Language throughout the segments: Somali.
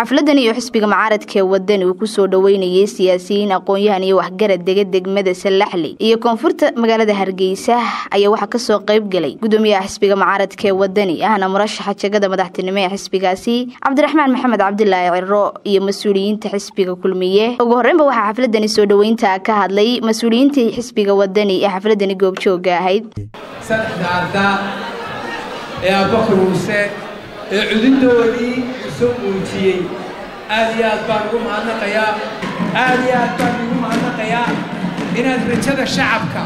xafladan iyo xisbiga mucaaradka ee wadani uu kusoo dhoweynayay siyaasiyiin aqoon-yahan iyo waxgarad dega degmada salaxli iyo koonfurta magaalada hargeysa ayaa waxaa kasoo qayb galay gudoomiyaha xisbiga mucaaradka ee wadani ahna murashaxa jegada madaxtinimo ee xisbigaasi cabdiraxmaan maxamed cabdilaahi ciro iyo mas-uuliyiinta xisbiga kulmiye ugu horreynba waxaa xafladani soo dhoweynta ka hadlay mas-uuliyiintii xisbiga wadani ee xafladani goobjooga ahayd saddexda ardaa ee abubakar muuse ee cudindoodii soo muujiyey aad iyo aad baan ugu mahadnaqayaa aad iyo aad baan ugu mahadnaqayaa inaad rajada shacabka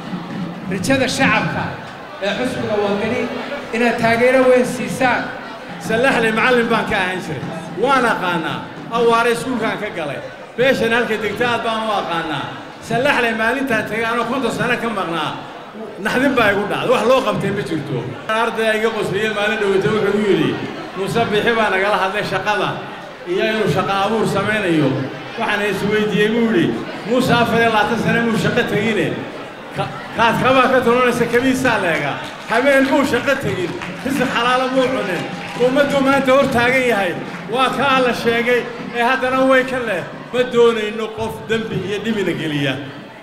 rajada shacabka ee xusbiga wadani inaad taageero weyn siisaan sallaxley macallin baan ka ahaan jiray waan aqaannaa awaare iskuulkaan ka galay beeshan halka degta aad baan u aqaannaa sallaxley maalintaan tegay anoo konton sano ka maqnaa naxdin baa igu dhacday wax loo qabtay ma jirto ardaya iga qosliye maalin dhowata wuxuu u yidhi muuse bixi baa nagala hadlay shaqada iyo inuu shaqo abuur samaynayo waxaana isweydiiyey buu yidhi muuse afar iyo labaatan sane muu shaqo tegine kaad kabaa ka tolonaysa kabiisaa leega habeen muu shaqo tegin risi xalaalo muu cunin ummadduu maanta hor taagan yahay waa kaa la sheegay ee haddana way ka leh ma doonayno qof dembi iyo dhibina geliya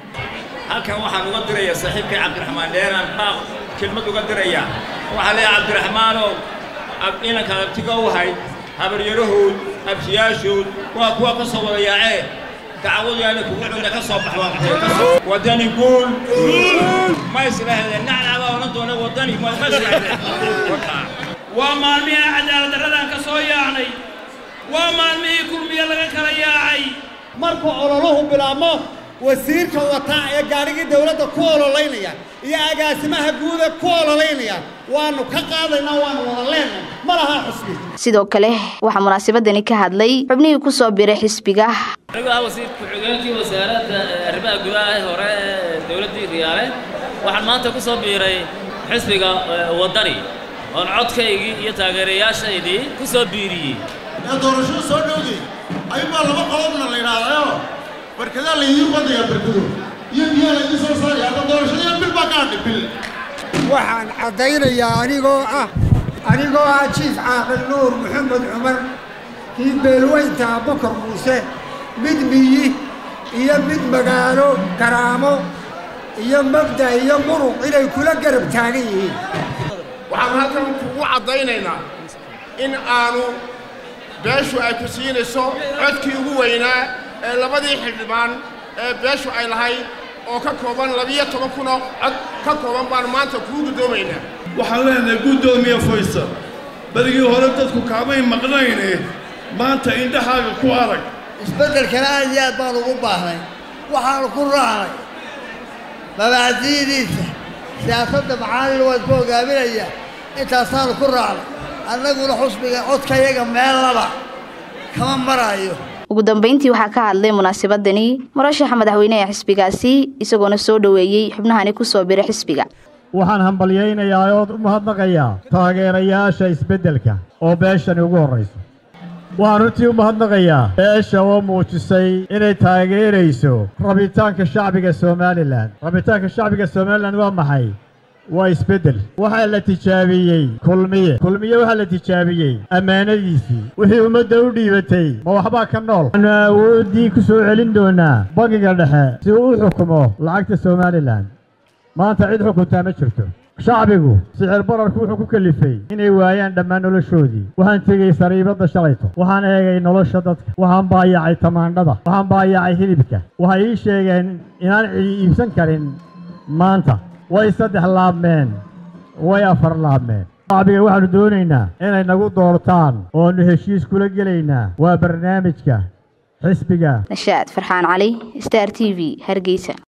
halkan waxaan uga dirayaa saaxiibkay cabdiraxmaan dheeraan baaq kelmad uga diraya waxaa leeyahay cabdiraxmaanow inanka abtiga u hay habaryarahood abtiyaashood waa kuwa ka soo wada yaacee dacwadu yaana kugu cunna ka soo baxba wadani guul ma islahdeen nacnacbaa odhan doona wadani ma islahdeen waa maalmihii cadaalad darradaan ka soo yaacnay waa maalmihii kulmiye laga kala yaacay markuu ololuhu bilaabmo wasiirka wataa ee gaadhigii dawladda ku ololaynaya iyo agaasimaha guuda ku ololaynaya waanu ka qaadaynaa waanu wada leenahay ma laha xusbi sidoo kale waxaa munaasabadani ka hadlay xubnihii ku soo biray xisbiga anigu ah wasiir ku-xigeenkii wasaaradda arrimaha gudaha ee hore ee dowladdii riyaale waxaan maanta ku soo biiray xisbiga waddani oon codkaygii iyo taageerayaashaydii ku soo biiriyey ee doorashadu soo dhowday ayuunbaa laba qolobna la yidhaahdayo barkadaa laydiin qodaya barkado iyo biyaa laydiin soo saaraya hadda doorashadiina bil baa ka hadhay bil waxaan caddaynayaa anigoo ah anigoo ah jiif caaqil nuur maxamed cumar kii beelweynta abubakar muuse mid miyi iyo mid magaalo karaamo iyo mabda iyo muruq inay kula garab taagan yihiin waxaan halkan kugu caddaynaynaa in aanu beeshu ay ku siinayso codkii ugu weynaa ee labadii xildhibaan ee beeshu ay lahayd oo ka kooban labiyo toban kunoo cod ka kooban baan maanta kuu guddoomaynaa waxaan leenahay guddoomiye faysal berigii hore dadku kaamay maqnayne maanta indhahaaga ku arag isbeddelkana aad iyo aad baan ugu baahnay waxaanu ku raacnay mabaacdiyidiisa siyaasadda macaalin waan ku hogaaminayaa intaasaanu ku raacnay annaguna xusbiga codkayaga meellaba kama maraayo ugu dambeyntii waxaa ka hadlay munaasabadani murashaxa madaxweyne ee xisbigaasi isagoona soo dhoweeyey xubnahani ku soo biray xisbiga waxaan hambalyaynayaa ood u mahadnaqayaa taageerayaasha isbeddelka oo beeshani ugu horrayso waxaan runtii u mahadnaqayaa beesha oo muujisay inay taageerayso rabitaanka shacbiga somalilan rabitaanka shacbiga somalilan waa maxay waa isbeddel waxaa la tijaabiyey kulmiye kulmiye waxaa la tijaabiyey ammaanadiisii wixii ummadda u dhiibatay ma waxbaa ka nool waxaanu awooddii ku soo celin doonaa bangiga dhexe si uu u xukumo lacagta somalilan maanta cid xukuntaa ma jirto shacbigu sicir bararku wuxuu ku kelifay inay waayaan dhammaan noloshoodii waxaan tegey sariibadda shalayto waxaan eegay nolosha dadka waxaan baayacay tamaandhada waxaan baayacay hilibka waxay ii sheegeen inaan cidi iibsan karin maanta way saddex laabmeen way afar laabmeen shacbiga waxaannu doonaynaa inay nagu doortaan oonu heshiis kula gelaynaa waa barnaamijka xisbiga nashaad farxaan cali star t v hargeysa